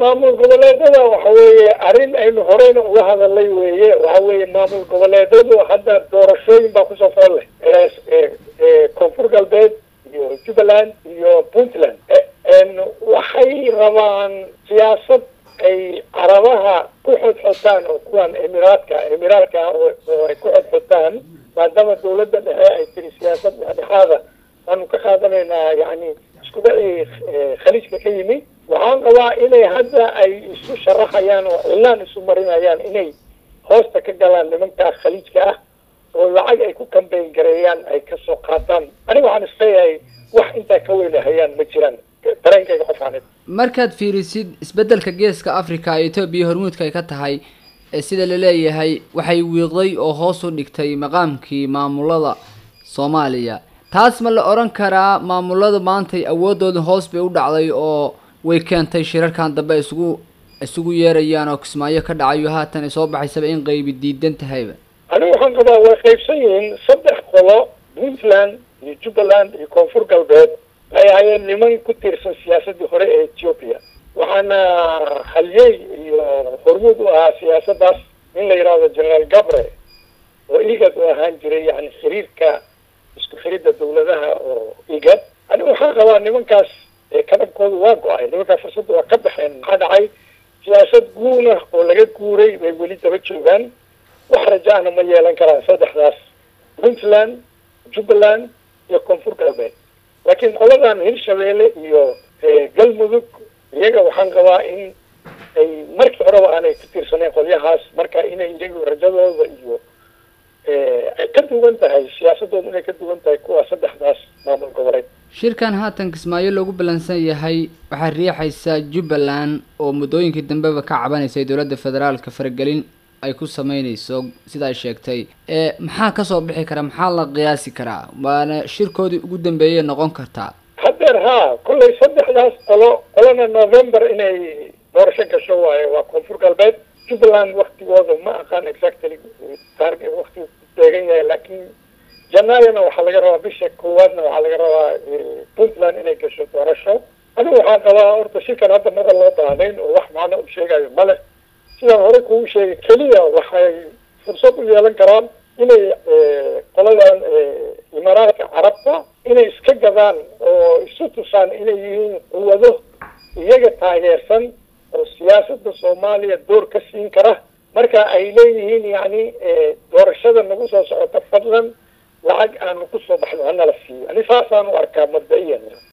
maamul goboleedada waxa weeye arrin aynu horeyna uga hadalay weeye waxa weeye maamul goboleedadu hadda doorashooyin baa kusoo fool leh koonfur galbeed iyo jubbaland iyo puntland waxay rabaan siyaasad ay carabaha ku xodxotaan oo kuwan emiraadka emiraadka oo ay ku xodxotaan maadaama dawladda dhexe ay tiri siyaasad dhexdhexaada waanu ka qaadanaynaa yani isku dhacii khaliijka ka yimi waxaan qabaa inay hadda ay isu sharaxayaan oo cilaan isu marinayaan inay hoosta ka galaan nimankaa khaliijka ah oo lacag ay ku kambeyn gareeyaan ay kasoo qaataan aniga waxaan isleeyahay wax intaa ka weynahayaan ma jiraan dareenkayga qofaaneed markaad fiirisid isbeddelka geeska africa ee etoobiya hormuudka ay ka tahay sida la leeyahay waxay wiiqday oo hoos u dhigtay maqaamkii maamulada soomaaliya taas ma la odhan karaa maamulada maantay awoodooda hoos bay u dhacday oo way keentay shirarkan dambe isugu isugu yeerayaan oo kismaayo ka dhacayo haatan ay soo baxaysaba in qaybi diidan tahayba anigu waxaan qabaa way qaybsan yihiin saddex qolo puntland iyo jubbaland iyo koonfur galbeed ay ahaayeen niman ku tiirsan siyaasadii hore ee ethiopia waxaana khalyey iyo hormuud u ahaa siyaasaddaas in la yidhaahdo generaal gabre oo igad u ahaan jiray yani xiriirka isku xiridda dawladaha oo igad anigu waxaan qabaa nimankaas kadabkooda waa go-ay nimankaa fursadda waa ka baxeen maxaa dhacay siyaasad guuna oo laga guuray bay weli daba joogaan wax rajaana ma yeelan karaan saddexdaas puntland jubbaland iyo koonfur galbeed laakiin qoladan hirshabeelle iyo galmudug iyaga waxaan qabaa in ay markii horeba aanay ku tiirsaneen qolyahaas marka inay iyagu rajadooda iyo ay ka duwan tahay siyaasadooda inay ka duwan tahay kuwa saddexdaas maamul goboleed shirkan haatan kismaayo loogu ballansan yahay waxaa riixaysaa jubbaland oo muddooyinkii dambeba ka cabanaysay dowladda federaalka faragelin ay ku sameynayso sida ay sheegtay maxaa kasoo bixi kara maxaa la qiyaasi karaa waana shirkoodii ugu dambeeyay noqon kartaa haddeer haa kollay saddexdaas qolo qolona november inay doorasho gasho waaye waa koonfur galbeed jubbaland waktigooda ma aqaan exactly taarg waktigu deegan yahay laakiin janaayona waxaa laga rabaa bisha koowaadna waxaa laga rabaa puntland inay gasho doorasho anigu waxaan qabaa horta shirkan hadda mada loo baahnayn oo wax macno u sheegayo male sidaan hore kugu sheegay keliya waxay fursad u yeelan karaan inay qoladan imaaraadka carabta inay iska gadaan oo isu tusaan inay yihiin quwado iyaga taageersan oo siyaasadda soomaaliya door ka siin kara marka ay leeyihiin yani doorashada nagu soo socota fadlan lacag aanu kusoo baxno hanala siiyo ani saasaan u arkaa mabda-iyan